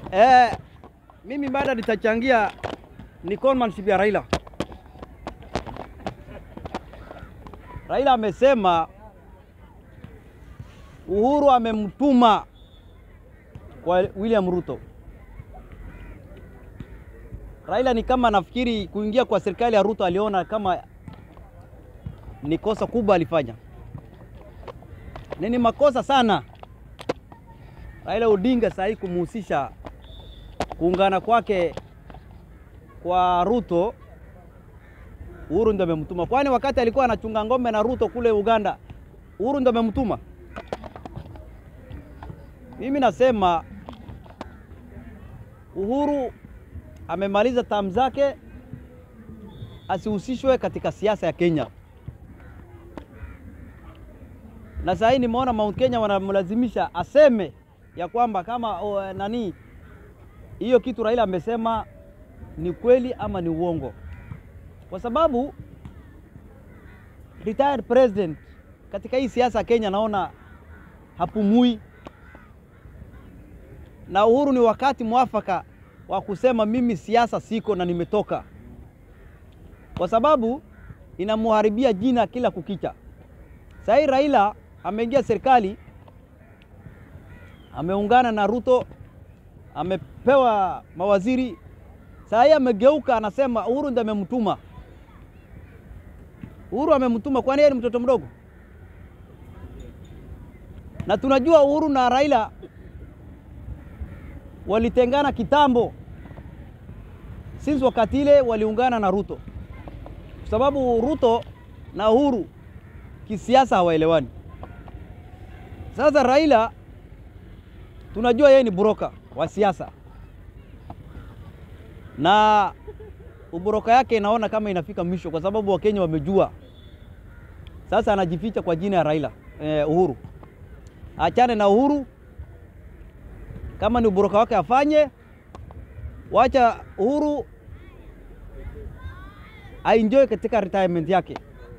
Eh, mimi bado nitachangia ni conmanship ya Raila. Raila amesema Uhuru amemtuma kwa William Ruto. Raila ni kama nafikiri kuingia kwa serikali ya Ruto aliona kama ni kosa kubwa alifanya, ni makosa sana Raila Odinga sahii kumuhusisha kuungana kwake kwa Ruto. Uhuru ndo amemtuma, kwani wakati alikuwa anachunga ng'ombe na Ruto kule Uganda, Uhuru ndo amemtuma? Mimi nasema Uhuru amemaliza tamu zake, asihusishwe katika siasa ya Kenya. Na sasa hii nimeona Mount Kenya wanamlazimisha aseme ya kwamba kama o, nani hiyo kitu Raila amesema ni kweli ama ni uongo, kwa sababu retired president katika hii siasa ya Kenya naona hapumui, na Uhuru ni wakati mwafaka wa kusema mimi siasa siko na nimetoka, kwa sababu inamuharibia jina kila kukicha. Sasa hii Raila ameingia serikali, ameungana na Ruto, amepewa mawaziri. Sasa hii amegeuka, anasema Uhuru ndiye amemtuma. Uhuru amemtuma, kwani yeye ni mtoto mdogo? Na tunajua Uhuru na Raila walitengana kitambo, since wakati ile waliungana na Ruto, kwa sababu Ruto na Uhuru kisiasa hawaelewani. Sasa Raila tunajua yeye ni buroka wa siasa, na uburoka yake inaona kama inafika mwisho, kwa sababu Wakenya wamejua. Sasa anajificha kwa jina ya Raila eh, Uhuru. Achane na Uhuru, kama ni uburoka wake afanye, wacha Uhuru aenjoy katika retirement yake.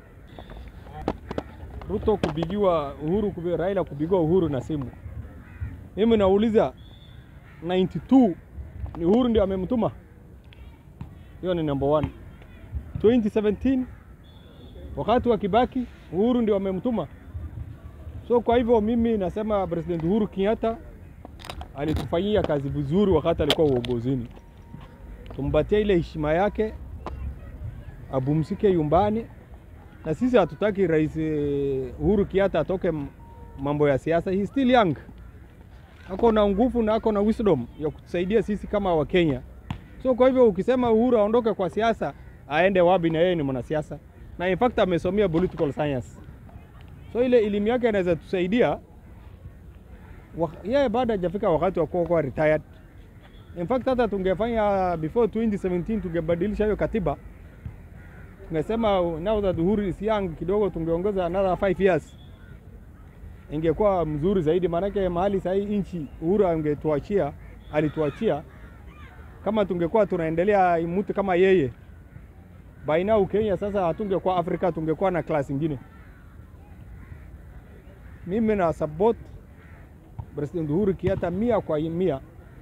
Ruto kupigiwa Uhuru, kubi- Raila kupigiwa Uhuru na simu. Mimi nauliza 92 ni Uhuru ndio amemtuma? Hiyo ni number one. 2017 wakati wa Kibaki Uhuru ndio amemtuma. So kwa hivyo mimi nasema President Uhuru Kenyatta alitufanyia kazi vizuri wakati alikuwa uongozini. Tumpatie ile heshima yake, abumsike nyumbani na sisi hatutaki rais eh, Uhuru Kenyatta atoke m- mambo ya siasa. He still young, ako na nguvu na ako na wisdom ya kutusaidia sisi kama Wakenya. So kwa hivyo ukisema Uhuru aondoke kwa siasa, aende wapi? Na yeye ni mwanasiasa na in fact amesomea political science, so ile elimu yake inaweza tusaidia. Wa- Yeye bado hajafika wakati wa kuwa kuwa retired. In fact hata tungefanya before 2017 tungebadilisha hiyo katiba tungesema now that Uhuru is young kidogo, tungeongeza another 5 years, ingekuwa mzuri zaidi. Maanake mahali sahii nchi Uhuru angetuachia, alituachia, kama tungekuwa tunaendelea mtu kama yeye, by now Kenya sasa hatungekuwa Afrika, tungekuwa na class ingine. Mimi na support President Uhuru Kenyatta mia kwa mia,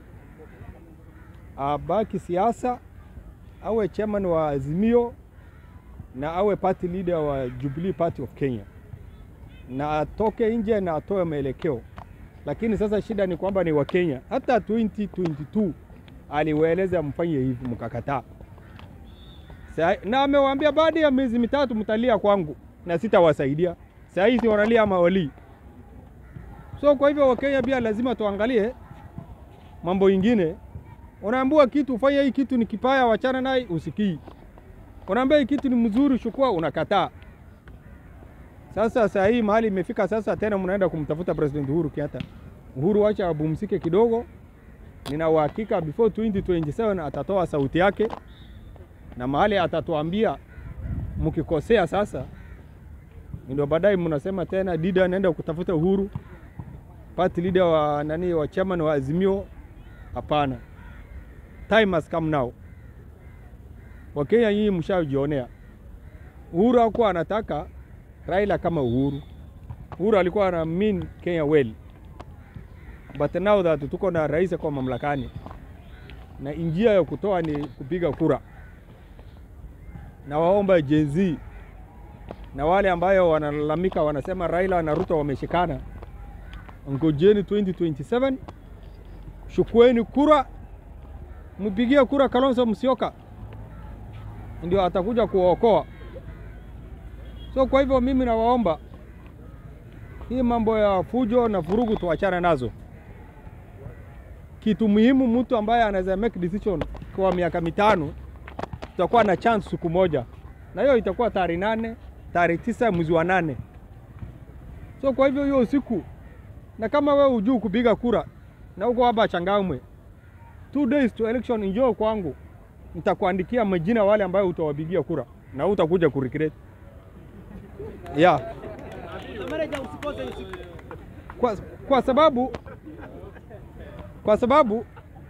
abaki siasa, awe chairman wa Azimio na awe party leader wa Jubilee Party of Kenya na atoke nje na atoe maelekeo. Lakini sasa shida ni kwamba ni Wakenya. Hata 2022 aliwaeleza mfanye hivi, mkakataa. Sa- Na amewaambia baada ya miezi mitatu mtalia kwangu na sitawasaidia. Saa hizi wanalia mawalii. So kwa hivyo Wakenya pia lazima tuangalie mambo ingine. Unaambiwa kitu ufanye hii kitu ni kipaya, wachana naye, usikii unaambia hii kitu ni mzuri, chukua, unakataa. Sasa saa hii mahali imefika sasa, tena mnaenda kumtafuta President Uhuru Kenyatta. Uhuru wacha abumsike kidogo, nina uhakika before 2027 atatoa sauti yake, na mahali atatuambia mkikosea sasa, ndio baadaye mnasema tena Dida anaenda kutafuta Uhuru, party leader wa nani, wa chairman wa Azimio. Hapana, time has come now. Wakenya nyinyi mshajionea. Uhuru hakuwa anataka Raila kama Uhuru. Uhuru alikuwa ana mean Kenya well. But now that tuko na rais kwa mamlakani, na njia ya kutoa ni kupiga kura. Na waomba Gen Z na wale ambayo wanalalamika wanasema Raila na Ruto wameshikana, ngojeni 2027 shukueni kura, mpigie kura Kalonzo Musyoka, ndio atakuja kuokoa. So kwa hivyo mimi nawaomba hii mambo ya fujo na vurugu tuachane nazo. Kitu muhimu, mtu ambaye anaweza make decision kwa miaka mitano, tutakuwa na chance siku moja, na hiyo itakuwa tarehe nane, tarehe tisa mwezi wa nane. So kwa hivyo hiyo siku, na kama wewe hujui kupiga kura na uko hapa Changamwe, two days to election, njoo kwangu, nitakuandikia majina wale ambayo utawapigia kura na utakuja kuregret. Yeah. Kwa, kwa sababu kwa sababu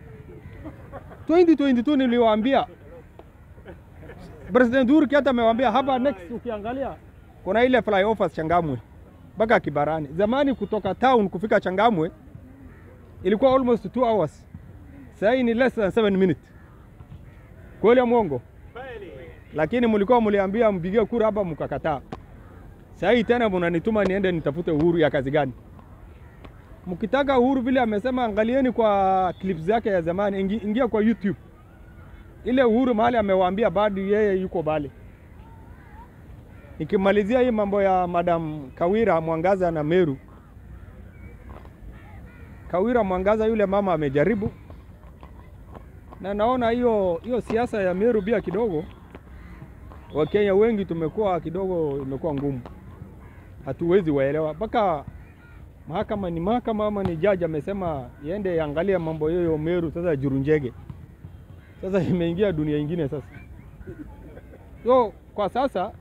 2022 niliwaambia President Uhuru Kenyatta amewaambia hapa next, ukiangalia kuna ile flyovers Changamwe mpaka Kibarani. Zamani kutoka town kufika Changamwe ilikuwa almost 2 hours, sasa hii ni less than 7 minutes. Kweli mwongo? Lakini mlikuwa mliambia mpigie kura hapa mkakataa. Sasa hii tena mnanituma niende nitafute Uhuru ya kazi gani? Mkitaka Uhuru vile amesema, angalieni kwa clips zake ya zamani, ingi, ingia kwa YouTube ile Uhuru mahali amewaambia bado yeye yuko bale. Nikimalizia hii mambo ya Madam Kawira Mwangaza na Meru, Kawira Mwangaza yule mama amejaribu, na naona hiyo hiyo siasa ya Meru pia kidogo, Wakenya wengi tumekuwa kidogo, imekuwa ngumu, hatuwezi waelewa mpaka mahakama ni mahakama ama ni jaji amesema iende angalia mambo hiyo Meru. Sasa Jurunjege sasa imeingia dunia ingine sasa. So kwa sasa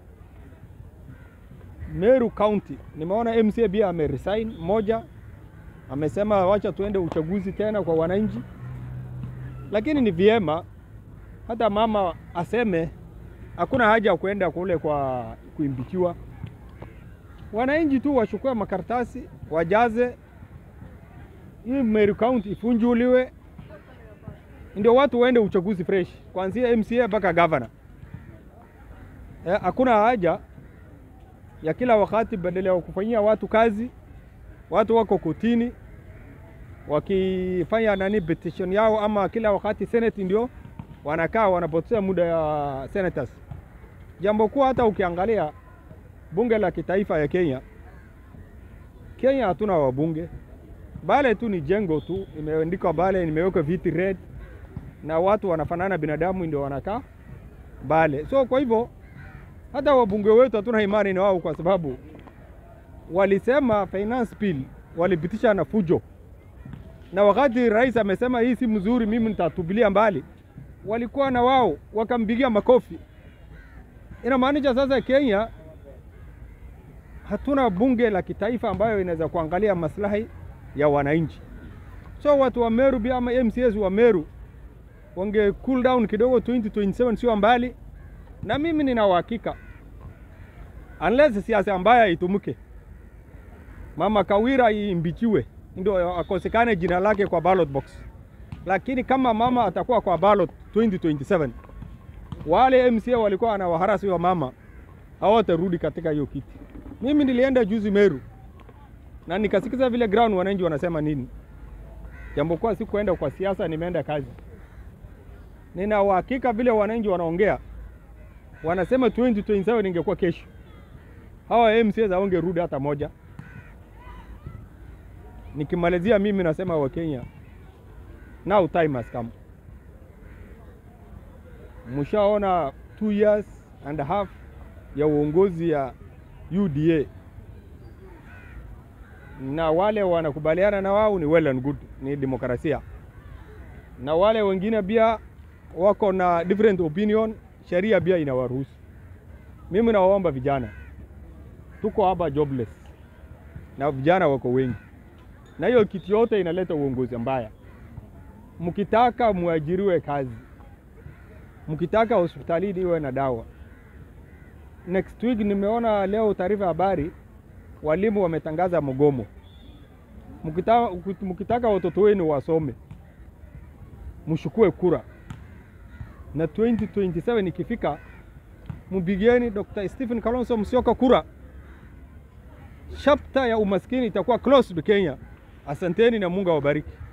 Meru County nimeona MCA pia ameresign, moja amesema wacha tuende uchaguzi tena kwa wananchi, lakini ni vyema hata mama aseme hakuna haja ya kuenda kule kwa kuimbikiwa wananchi tu wachukue makaratasi wajaze, hii Meru County ifunjuliwe, ndio watu waende uchaguzi fresh, kuanzia MCA mpaka governor. Hakuna eh, haja ya kila wakati badala ya kufanyia watu kazi, watu wako kotini wakifanya nani petition yao, ama kila wakati senate ndio wanakaa wanapoteza muda ya senators. Jambo kuwa hata ukiangalia bunge la kitaifa ya Kenya, Kenya hatuna wabunge, bale tu ni jengo tu, imeandikwa bale, nimeweka viti red na watu wanafanana binadamu, ndio wanakaa bale. So kwa hivyo hata wabunge wetu hatuna imani na wao, kwa sababu walisema finance bill walipitisha na fujo, na wakati rais amesema hii si mzuri, mimi nitatupilia mbali, walikuwa na wao wakampigia makofi. Inamaanisha sasa Kenya hatuna bunge la kitaifa ambayo inaweza kuangalia maslahi ya wananchi. So watu wa Meru pia ama MCAs wa Meru wange cool down kidogo, 2027 sio mbali, na mimi nina uhakika unless siasa mbaya itumike, mama Kawira iimbichiwe ndio akosekane jina lake kwa ballot box, lakini kama mama atakuwa kwa ballot 2027 wale MCA walikuwa wanawaharasi wa mama hawatarudi katika hiyo kiti. Mimi nilienda juzi Meru na nikasikiza vile ground wananchi wanasema nini, jambo kwa si kuenda kwa siasa, nimeenda kazi. Nina uhakika vile wananchi wanaongea, wanasema 2027 ingekuwa kesho, hawa MCAs hawangerudi hata moja. Nikimalizia mimi nasema Wakenya, now time has come. Mshaona two years and a half ya uongozi ya UDA na wale wanakubaliana na wao ni well and good, ni demokrasia, na wale wengine pia wako na different opinion, sheria pia inawaruhusu. Mimi nawaomba vijana, tuko hapa jobless na vijana wako wengi, na hiyo kitu yote inaleta uongozi mbaya. Mkitaka muajiriwe kazi, mkitaka hospitalini iwe na dawa. Next week nimeona leo taarifa habari, walimu wametangaza mgomo. Mkitaka, mkitaka watoto wenu wasome, mshukue kura, na 2027 ikifika, mpigieni Dr. Stephen Kalonzo Musyoka kura. Chapter ya umaskini itakuwa closed Kenya. Asanteni na Mungu awabariki.